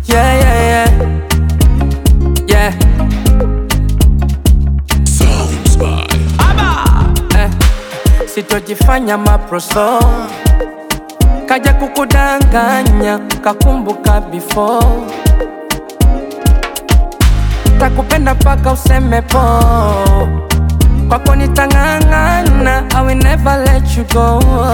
Yeah, yeah, yeah. Yeah. Sounds by Eh. Sitojifanya maproso kaja kukudanganya kakumbuka before takupenda paka useme po kwako nitang'ang'ana I will never let you go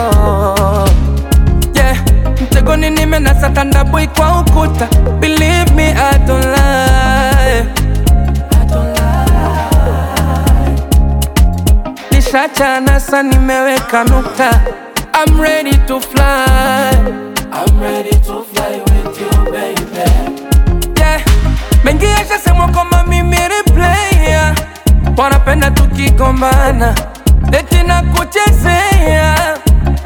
yeah. mtegoni nimenasa tandabui kwa ukuta believe me I don't lie. I don't lie. Nishachana sa nimeweka nukta I'm ready to fly I'm ready to fly with you baby yeah. Mengi yashasemwa kwamba mimi replaya wanapenda tukigombana eti na kuchezea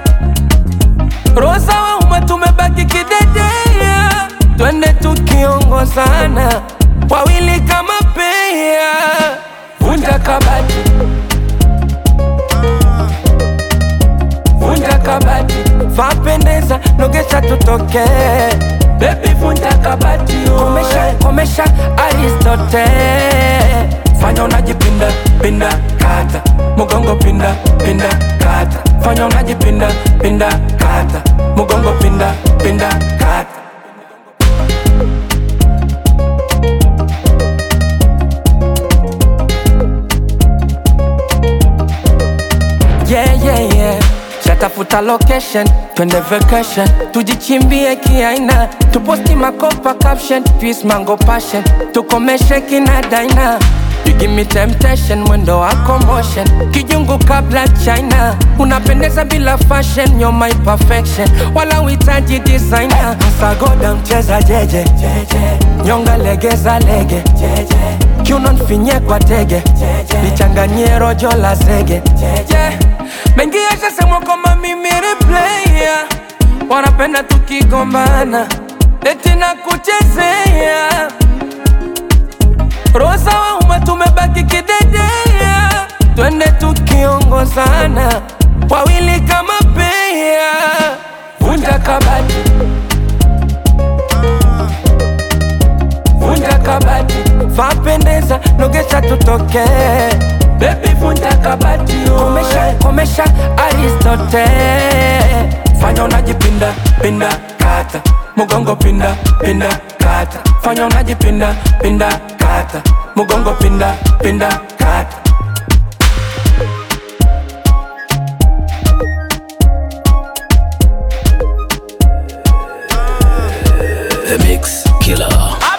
rosa wa umma tumebaki kidedea twende tukiongozana wawili kama pea vunja kabati vunja kabati vapendeza nogesha tutoke bebi vunja kabati komesha, komesha aristote fanya unajipinda pinda kata mugongo pinda pinda kata fanya unajipinda pinda kata mugongo pinda pinda kata yeah, yeah, yeah. Shatafuta location, twende vacation, tujichimbie kiaina, tuposti makopa caption, twist mango passion, tukomeshe kina daina. You give me temptation, mwendo wako motion, kijungu kabla China, unapendeza bila fashion, you're my perfection, wala uhitaji designer. Sagoda mcheza jeje, nyonga legeza lege, kiuno nfinye kwa tege, lichanganyie rojo la zege, yeah. Mengi yashasemwa kwamba mimi replaya, wanapenda tukigombana, eti na kuchezea rosa wa umma tumebaki kidedea, twende tukiongozana, wawili kama pea, vunja kabati, vunja kabati, vapendeza, nogesha tutoke, bebi vunja kabati, komesha, komesha Aristote, fanya unajipinda pinda kata, mugongo pinda pinda kata, fanya unajipinda pinda kata, mugongo pinda pinda kata. The Mix Killer.